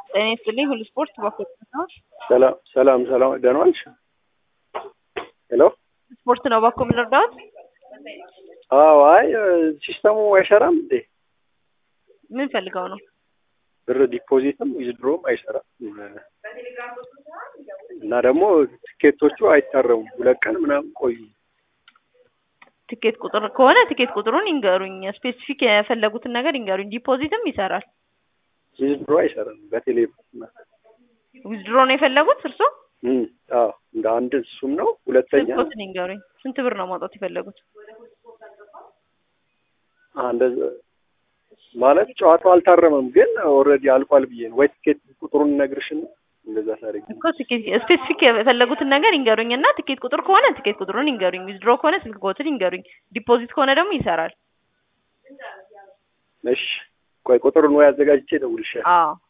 ጤና ይስጥልኝ ሁሉ ስፖርት ባኮት ነው። ሰላም ሰላም ሰላም ደህና ዋልሽ? ሄሎ ስፖርት ነው ባኮ የምንረዳት አዎ። አይ ሲስተሙ አይሰራም እንዴ? ምን ፈልገው ነው? ብር ዲፖዚትም ዊዝድሮም አይሰራም እና ደግሞ ትኬቶቹ አይታረሙም። ሁለት ቀን ምናምን ቆዩ። ትኬት ቁጥር ከሆነ ትኬት ቁጥሩን ይንገሩኝ። ስፔሲፊክ የፈለጉትን ነገር ይንገሩኝ። ዲፖዚትም ይሰራል። ዊዝድሮ አይሰራም። በቴሌ ዊዝድሮ ነው የፈለጉት እርሶ? እም፣ አዎ እንደ አንድ እሱም ነው። ሁለተኛ ስልኮትን ይንገሩኝ። ስንት ብር ነው ማውጣት የፈለጉት? አንድ ማለት ጨዋታው አልታረመም፣ ግን ኦልሬዲ አልቋል ብዬ ነው። ወይ ትኬት ቁጥሩን ነግርሽና እንደዛ ታሪክ እኮ ትኬት ስፔሲፊክ የፈለጉትን ነገር ይንገሩኝ እና ትኬት ቁጥር ከሆነ ትኬት ቁጥሩን ይንገሩኝ። ዊዝድሮ ከሆነ ስልክ ቁጥር ይንገሩኝ። ዲፖዚት ከሆነ ደግሞ ይሰራል። እሺ፣ ቆይ ቁጥሩን ወይ አዘጋጅቼ እደውልልሻለሁ። አዎ